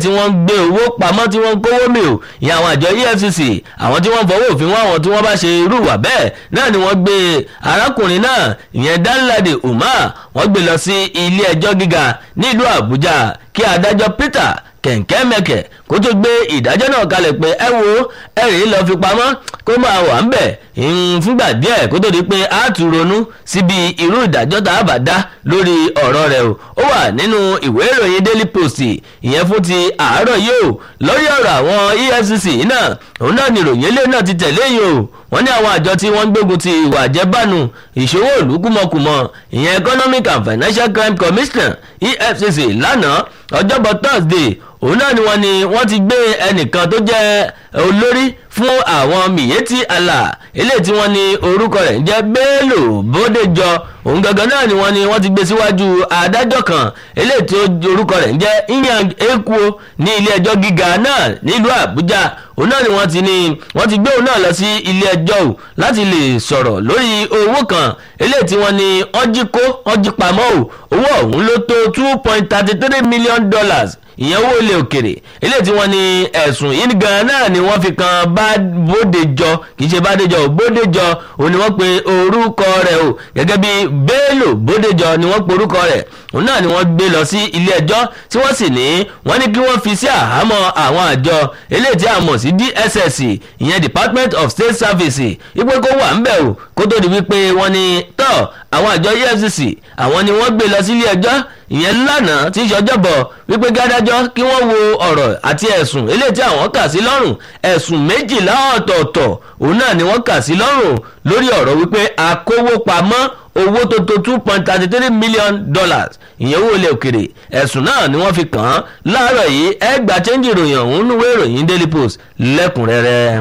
tí wọ́n ń gbé owó pamọ́ tí wọ́n ń kówó mi ò ìyẹn àwọn àjọ efcc àwọn tí wọ́n fọwọ́ òfin wọn àwọn tí wọ́n bá ṣe irú ìwà bẹ́ẹ̀ náà ni wọ́n gbé arákùnrin náà ìyẹn danladi umar wọ́n gbé lọ sí ilé ẹjọ́ gíga nílùú àbújá kí adájọ́ peter kẹ̀ǹkẹ́ mẹ́kẹ̀ kó tó gbé ìdájọ́ náà kalẹ̀ pé ẹ wo ẹ̀rí lọ fi pamọ́ kó máa wà ń bẹ̀ fúngbà díẹ̀ kó tó di pé a tún ronú síbi irú ìdájọ́ tá a bá dá lórí ọ̀rọ̀ rẹ̀ o ó wà nínú ìwé ìròyìn daily post ìyẹn fún ti àárọ̀ yìí o lórí ọ̀rọ̀ àwọn efcc náà òun náà ni ìròyìn ilé náà ti tẹ̀lé yìí o wọ́n ní àwọn àjọ tí wọ́n ń gbógun ti ìwà àjẹbánu ìṣòwò ìlú kúmọkùmọ ìyẹn economic and financial crime commissioner efcc lánàá ọjọ́bọ̀ thursday òun náà ni wọ́n ní wọ́n ti gbé ẹnìkan tó jẹ́ olórí fún àwọn miyetti allah eléyìí tí wọ́n ní orúkọ rẹ̀ ń jẹ́ bello bódéjọ òun gangan náà ni wọ́n ní wọ́n ti gbé síwájú adájọ́ kan eléyìí tí orúkọ rẹ̀ ń jẹ́ inyang ekuo ní ilé ẹjọ́ gíga náà nílùú àbújá òun náà ni wọ́n ti ní wọ́n ti gbé òun náà lọ sí ilé ẹjọ́ o láti lè sọ̀rọ̀ lórí owó kan eléyìí tí wọ́n ní ọjí kó ọjí pamọ́ o owó ọ̀hún ló tó two point thirty three million dollars ìyẹn owó ilé òkèrè eléyìí tí wọ́n ní ẹ̀sùn yìí gan náà ni wọ́n fi kan bódejọ kì í ṣe bádejọ ò bódejọ òun ni wọ́n pe orúkọ rẹ̀ o gẹ́gẹ́ bí bello bódejọ ni wọ́n pe orúkọ rẹ̀ òun náà ni wọ́n gbé lọ sí ilé ẹjọ́ tí wọ́n sì ní wọ́n ní kí wọ́n fi sí àhámọ́ àwọn àjọ eléyìí tí a mọ̀ sí dss ìyẹn department of state service ipò kó wà ń bẹ̀ o kó tó di wípé wọ́n ní tọ́ àwọn àjọ efcc àwọn ni wọ́n gbé lọ sí ilé ẹjọ́ ìyẹn lánàá tí í ṣọjọ́bọ̀ wípé gádájọ́ kí wọ́n wo ọ̀rọ̀ àti ẹ̀sùn eléyìí tí àwọn kà sí lọ́rùn ẹ̀sùn méjìlá ọ̀tọ̀ọ̀tọ̀ òun náà ni wọ́n kà sí lọ́rùn lórí ọ̀rọ̀ wípé akówó pamọ́ owó tó tó two point thirty three million dollars ìyẹn owó ilẹ̀ òkèrè ẹ̀sùn náà ni wọ́n fi kàn án láàárọ̀ yìí ẹgbàá chẹ́ńjì ìròyìn ọ̀hún níwé ìròyìn daily post lẹ́kùnrẹ́rẹ́.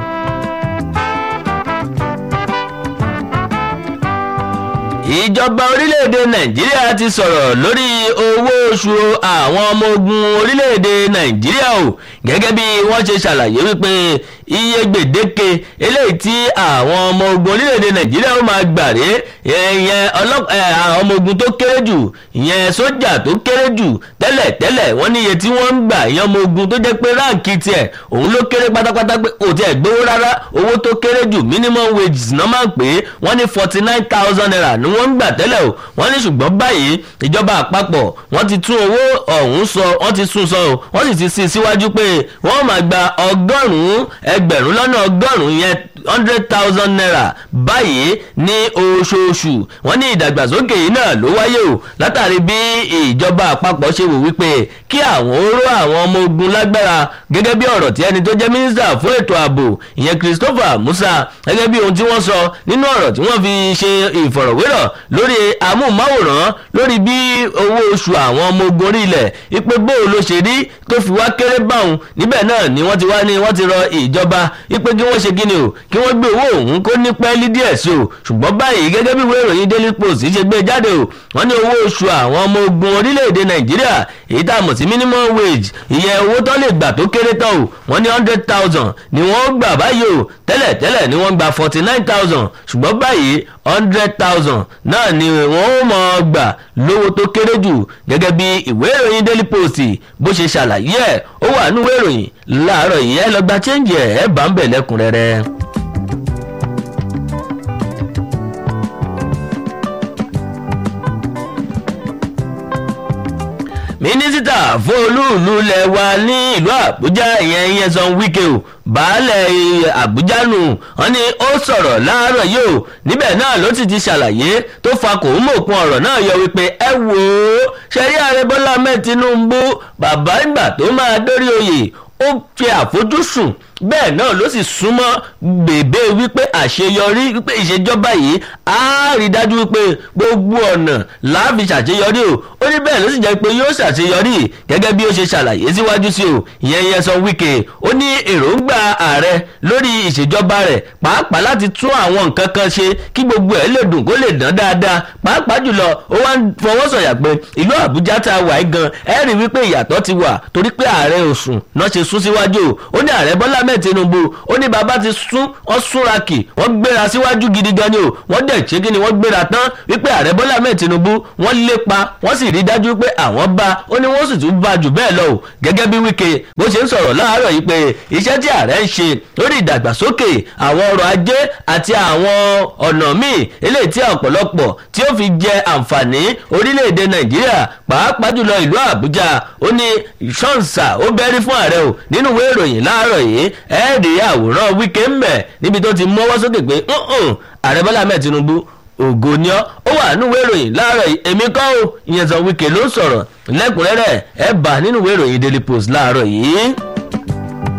ìjọba orílẹ̀-èdè nàìjíríà ti sọ̀rọ̀ lórí owó oṣù àwọn ọmọ ogun orílẹ̀-èdè nàìjíríà o gẹ́gẹ́ bí wọ́n ṣe ṣàlàyé wípé iye gbèdéke eléyìí tí àwọn ọmọ ogun orílẹ̀-èdè nàìjíríà ó máa gbà ré ìyẹn àwọn ọmọ ogun tó kéré jù ìyẹn sójà tó kéré jù tẹ́lẹ̀ tẹ́lẹ̀ wọ́n ní iye tí wọ́n ń gbà ìyẹn ọmọ ogun tó jẹ́ pé ráǹkì tiẹ̀ òun ló kéré pátápátá pé kò tiẹ̀ gbówó rárá owó tó kéré jù minimum wages náà máa ń pè é wọ́n ní forty nine thousand naira ni wọ́n ń gbà tẹ́lẹ̀ o wọ́n ní ṣùgbọ́n báyìí ìjọba àpapọ̀ wọ́n ti tún owó ọ̀hún sọ wọ́n ti sún sọ o wọ́n sì ti sí síwájú pé wọ́n máa gba ọgọ́rùn-ún ẹgbẹ̀rún lọ́nà ọgọ́rùn-ún yẹn hundred thousand naira báyìí ní oṣooṣù wọ́n ní ìdàgbàsókè yìí náà ló wáyé o látàrí bí ìjọba àpapọ̀ ṣe wò wípé kí àwọn oró àwọn ọmọ ogun lágbára gẹ́gẹ́ bí ọ̀rọ̀ tí ẹni tó jẹ́ mínísítà fún ètò ààbò ìyẹn Christopher Musa gẹ́gẹ́ bí ohun tí wọ́n sọ nínú ọ̀rọ̀ tí wọ́n fi ṣe ìfọ̀rọ̀wérọ̀ lórí amóhùnmáwòrán lórí bí owó oṣù àwọn ọmọ ogun orí ilẹ̀ ipe bóò ló ṣe rí tó fi wá kéré báwọn níbẹ̀ náà ni wọ́n ti wá ní wọ́n ti rọ ìjọba ipe kí wọ́n ṣe kíni o kí wọ́n gbé owó òun kó ní pẹ́ẹ́lí díẹ̀ sí o ṣùgbọ́n báyìí gẹ́gẹ́ bí ìwé ìròyìn Daily Post ṣe gbé jáde o wọ́n ní owó oṣù àwọn ọmọ ogun orílẹ̀-èdè Nàìjíríà èyí tá a mọ̀ sí minimum wage ìyẹn owó tó lè gbà tó kéré tán o wọ́n ní hundred thousand ni wọ́n gbà báyìí o tẹ́lẹ̀ tẹ́lẹ̀ ni wọ́n gba forty nine thousand ṣùgbọ́n báyìí hundred thousand náà ni wọ́n ó mọ̀ gbà lówó tó kéré jù gẹ́gẹ́ bí ìwé ìròyìn Daily Post bó ṣe ṣàlàyé ẹ̀ ó wà nínú ìwé ìròyìn láàárọ̀ yìí ẹ lọ gba chẹ́ǹjì ẹ̀ ẹ̀ bá ń bẹ̀ lẹ́kùnrẹ́rẹ́. mínísítà fún olúùlú lẹ̀ wa ní ìlú àbújá ìyẹn ìyẹn san wíkẹ́ o baálẹ̀ àbújá nù wọ́n ní ó sọ̀rọ̀ láàárọ̀ yìí o níbẹ̀ náà ló sì ti ṣàlàyé tó fa kò ń mọ̀kun ọ̀rọ̀ náà yọ wípé ẹ wò ó ṣẹ́rí ààrẹ bọ́lá ahmed tinubu bàbá ìgbà tó máa dórí oyè ó fi àfojúsùn bẹ́ẹ̀ náà ló sì súnmọ́ bèbè wípé àṣeyọrí wípé ìṣèjọba yìí á rí dájú wípé gbogbo ọ̀nà láàfi ṣàṣeyọrí o ó ní bẹ́ẹ̀ ló sì jẹ́ pé yóò ṣàṣeyọrí gẹ́gẹ́ bí ó ṣe ṣàlàyé síwájú sí o ìyẹn yẹn sọ wíkẹ́ ó ní èròǹgbà ààrẹ lórí ìṣèjọba rẹ̀ pàápàá láti tún àwọn nǹkan kan ṣe kí gbogbo ẹ̀ lè dùn kó lè dán dáadáa pàápàá jùlọ ó wá ń fọwọ́ sọ̀yà pé ìlú àbújá tá a wà yìí gan ẹ rí wípé ìyàtọ̀ ti wà torí pé ààrẹ òsùn náà ṣe sún síwájú o ó ní ààrẹ bọ́lá mẹ́ ahmed tinubu ó ní bàbá ti sún wọ́n súnra kì wọ́n gbéra síwájú gidi gan ni o wọ́n dẹ̀ ṣé kí ni wọ́n gbéra tán wípé ààrẹ bọ́lá ahmed tinubu wọ́n lépa wọ́n sì rí dájú pé àwọn bá ó ní wọ́n sì tún bá jù bẹ́ẹ̀ lọ o gẹ́gẹ́ bí wíkẹ́ bó ṣe ń sọ̀rọ̀ láàárọ̀ yìí pé iṣẹ́ tí ààrẹ ń ṣe lórí ìdàgbàsókè àwọn ọrọ̀ ajé àti àwọn ọ̀nà míì eléyìí tí ọ̀pọ̀lọpọ̀ tí ó fi jẹ àǹfààní orílẹ̀-èdè nàìjíríà pàápàá jùlọ ìlú àbújá ó ní ṣọ́ǹsà ó bẹ́rí fún ààrẹ o nínú ìwé ìròyìn láàárọ̀ yìí ẹ̀ẹ́dì àwòrán wíkẹ́ ń bẹ̀ níbi tó ti mọ́wọ́ sókè pé ààrẹ bọ́lá ahmed tinubu ògo ni ọ́ ó wà nínú ìwé ìròyìn láàárọ̀ yìí èmi kọ́ ò ìyẹn sọ wíkẹ́ ló ń sọ̀rọ̀ lẹ́kùnrẹ́rẹ́ ẹ̀ bá nínú ìwé ìròyìn daily post láàárọ̀ yìí.